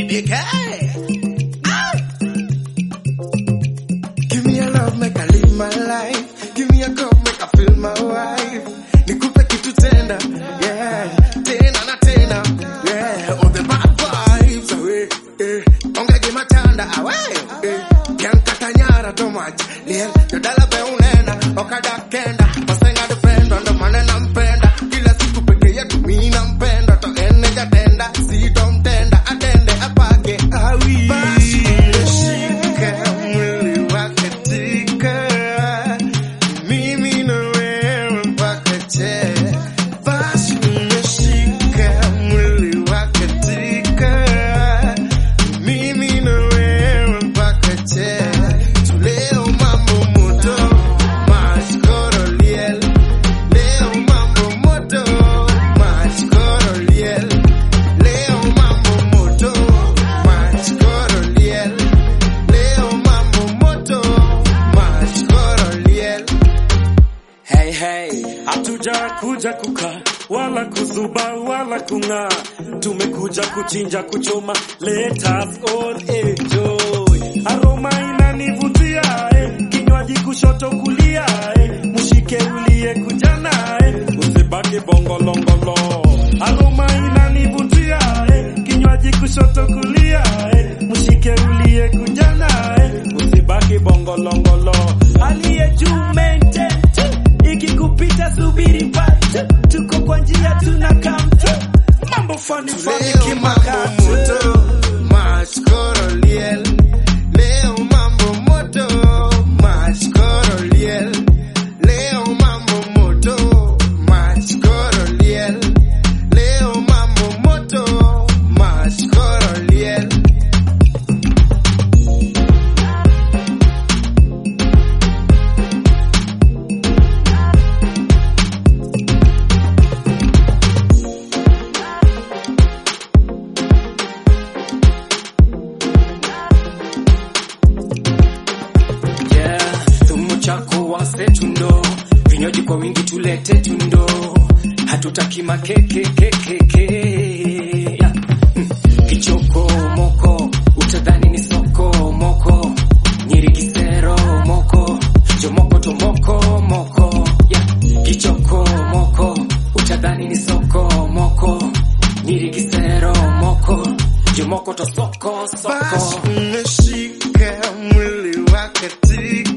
DK. Ah. Give me a love, make I live my life. Give me a cup, make I feel my wife. Nikupe kitu tena, yeah. Tena na tena, yeah. All the bad vibes away, eh. Ongege matanda away, eh. Yankata nyara too much, yeah. Yodala be unena, okada kenda. Masenga dependa, ndo maana nampenda. Kila siku peke yetu mimi nampenda. To ene jatenda, sitomtenda. Atende apake, awi. Basi nishike mwili wake tika. Mimi na wewe mpaka che. Basi nishike mwili wake tika. Mimi na wewe mpaka che. Tuleo mambo moto, mashkoro liel. Leo mambo moto, mashkoro liel. Leo mambo moto, mashkoro liel. Leo mambo moto, mashkoro liel. Hey, hey, hatuja kuja kuka wala kuzuba wala kung'aa, tumekuja kuchinja kuchoma, let us all enjoy. Aroma inanivutia eh, kinywaji kushoto kulia eh, mshike ulie kujana eh, usibaki bongolongolo. Aroma inanivutia eh, kinywaji kushoto kulia eh, mshike ulie kujana eh, usibaki bongolongolo. Aliye juu maintain tu ikikupita subiri mpate, tuko kwa njia tuna kamtu mambo fani fani Leo mambo kimakatu moto, mashkoro liel. Leo mambo moto, mashkoro liel. Leo mambo moto, mashkoro liel. Leo mambo moto, mashkoro liel. yeah, thumu chako wase tundo, vinywaji kwa wingi tulete tundo, hatutaki makeke keke ke. Yeah. Mm. Kichoko moko, utadhani ni soko moko, nyiri kisero moko, jomoko tomoko moko. Yeah. Kichoko moko, utadhani ni soko moko, nyiri kisero moko, jomoko to soko soko. Basi nishike mwili wake tika.